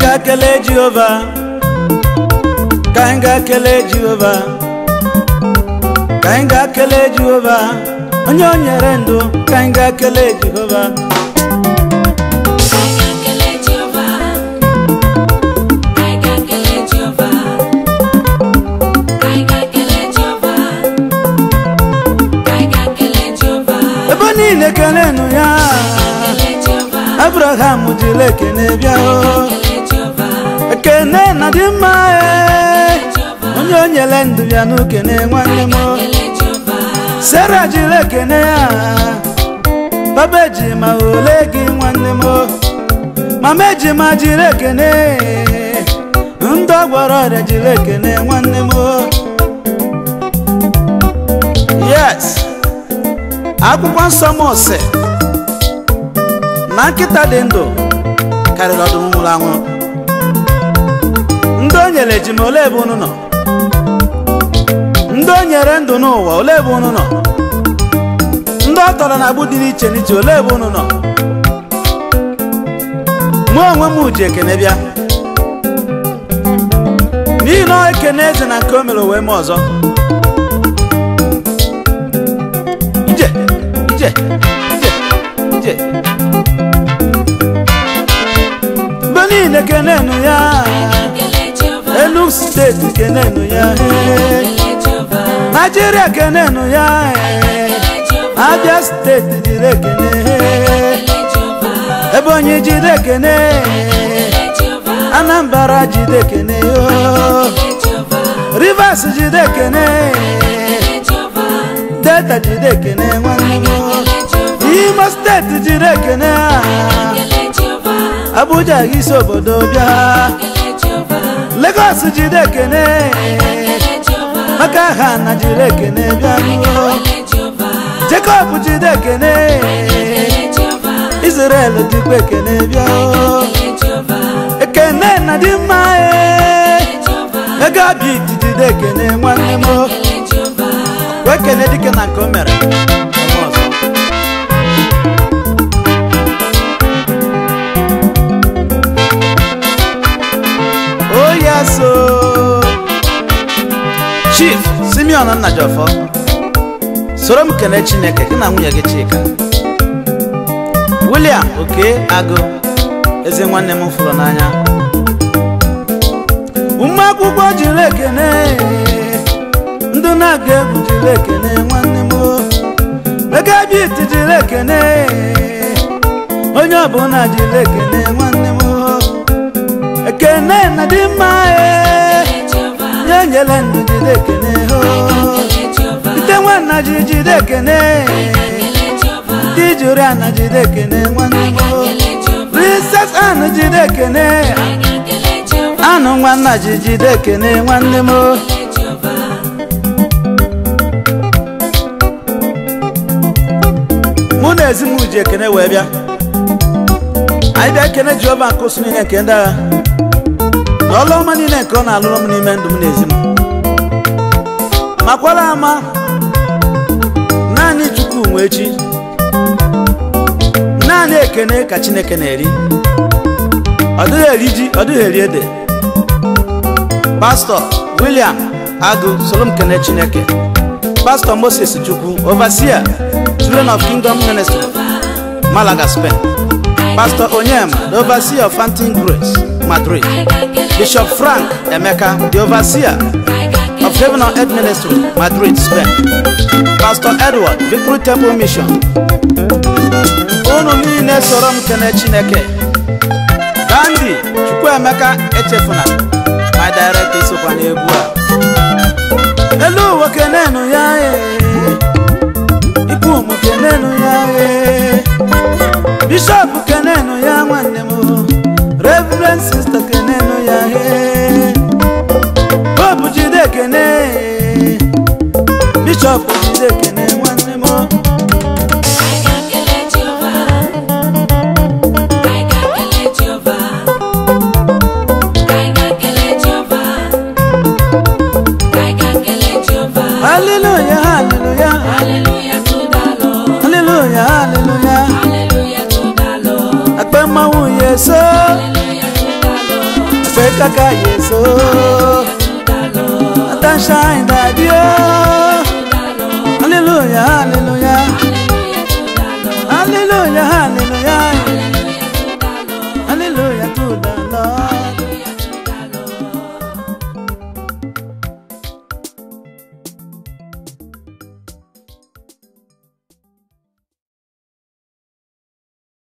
gaa kelee jehova ka anyị gaa kelee jehova ka anyị gaa kelee jehova onye o nyere ndụ ka anyị gaa kelee jehova ebe niile kelenụ ya abraham jiri ekene bịa o ekene na dị mma ee onye o nyere ndụ ya n'ukene nwanne m o. sara jiri ekene ya baba ejima ole gị nwanne m o. mama ejima jiri ekene ndị ọgbọrọ ọrịa jiri ekene nwanne m o. yes akwụkwọ nsọ m sị na nkịta dị ndụ karịrị ọdụm nwụrụ anwụ ndị o nyere ejima ole ebe unu nọ ndị o nyere ndụ n'ụwa ole ebe unu nọ ndị ọ tọrọ na agbụ dị n'iche n'iche ole ebe unu nọ mụ onwe m ji ekene bịa n'ihi na ọ ekene eze na nke o mere wee mee ọzọ ije ije ije ije mgbe niile kenenu ya enu steeti kenenu ya ee. naijiria kenenu ya ee. abia steeti jiri ekene ee. ebonyi jide ekene ee. anambra jide ekene yoo rivers jide ekene ee. delta jide ekene nwanne m imo steeti jide ekene a abuja isi obodo bịa lagos jide ekene maka ha na jide ekene bịa nuo jacob jide ekene israel dịkwa ekene bịa o. ekene na dị mma e ego abit jide ekene nwanne m o. wee ekene dike na nke o mere ọmụ ọzọ. Oh yes, oh. Chief Simeon Nnajọfọ soro m kelee Chineke gị na nwunye gị Chika William Oke Agụ eze nwanne m fụrụ n'anya ụmụ akwụkwọ jiri ekene ndị na-aga egwu jiri ekene nwanne m megabit jiri ekene onye ọbụla jiri ekene nwanne m ekene na dị mma ee nye nyere ndụ jide ekene ho ite nwanna ji jide ekene ndị jụrụ ana jide ekene nwanne m princess anụ jide ekene anụ nwanna ji jide ekene nwanne m mụ na ezi m ji ekene wee bịa anyị bịa ekene jehova nke osu niile nke ndị agha na ọlụ ọma niile nke ọ na-alụrụ m n'ime ndụ m na ezi m makwara ama naanị chukwu nwe echi naanị ekene ka chineke na-eri ọ dịghị eri ji ọ dịghị eri ede pastọ william agụ soro m kene chineke pastọ moses chukwu overseer children of kingdom ministry malaga spain pastor onyema the overseer of fountain grace madrid bishop frank emeka the overseer of heaven on earth ministry madrid spain pastor edward victory temple mission unu niile soro m kene chineke gandhi chukwuemeka echefuna my director isokwa n'egwu a elu ụwa kenenu ya ee. ikwu ụmụ kenenu ya ee. bishọp kenenu ya nwanne m reverend sister kenenu ya ee. pope jide ekene bishọp jide ekene nwanne m haleluya haleluya haleluya haleluya akpẹ mmanwụ ya eso Make a guy so Attention daddy oh Hallelujah hallelujah